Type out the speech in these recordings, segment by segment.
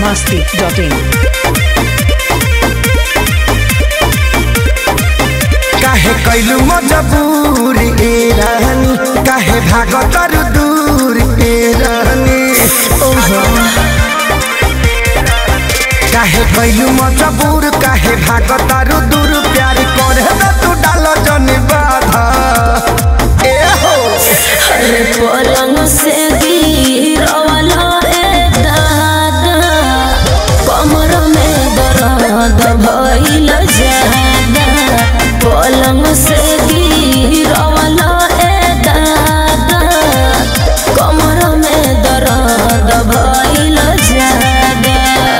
masti.in. काहे कैलू मजबूर ए रानी काहे भागतर दूर ए रानी काहे कैलू मजबूर काहे भागतर दूर प्यार करे न तू डाल जन बाधा ए हो अरे पलंग से गिरवाला ए दादा कमर में दर्द भइल जादा पलंग से गिरवाला ए दादा कमर में दर्द भइल जादा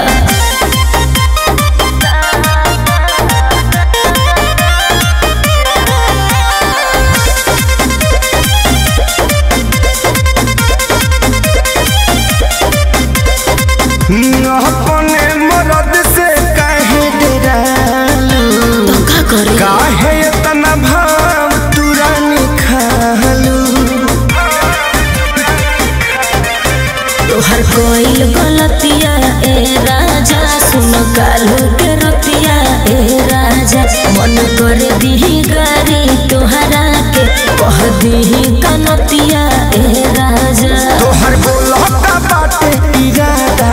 अपने मरद से काहे डरालू का करे काहे इतना भाव तुरानी खालू तोहर कोई गलतिया ए राजा सुन कालू के रतिया ए राजा मन कर दीही गारी तोहरा के कह दीही कनतिया ए राजा तोहर बोलता बाटे इरादा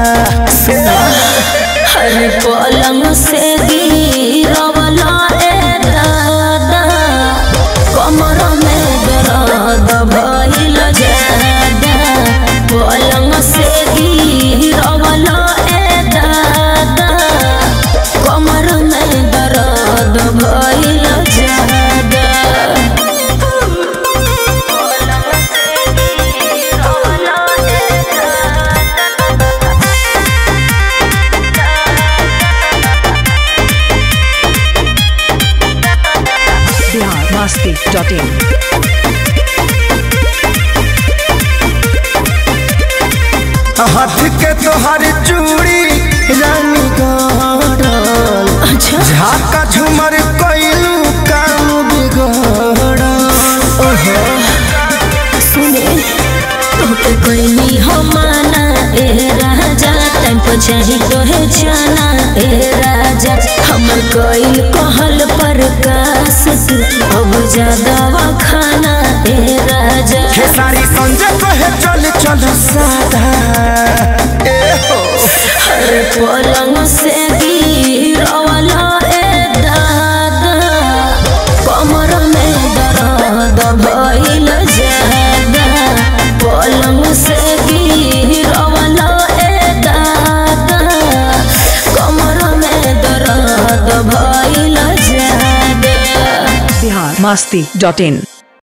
हर पलंग से गिरवला ए दादा कमर में दर्द भइल जादा पलंग से गिरवला ए दादा कमर में दर्द भइल जादा पलंग से गिरवला ए दादा Bihar masti.in. हाथ के तोहर चूड़ी रानी गड़ल अच्छा झाका झूमर कैलू काम बिगड़ल ओहो सुने तोके कोई हो माना ए राजा टाइम पर चाही तोहे जाना ए राजा हमर कोई कहल पर कास तू अब ज्यादा खाना ए राजा खेसारी संजय कहे चल चल सादा ए हो हर पलंग से गिरवाला ए दादा कमर में दर्द भइल जादा पलंग से गिरवाला ए दादा कमर में दर्द भइल जादा Bihar masti.in.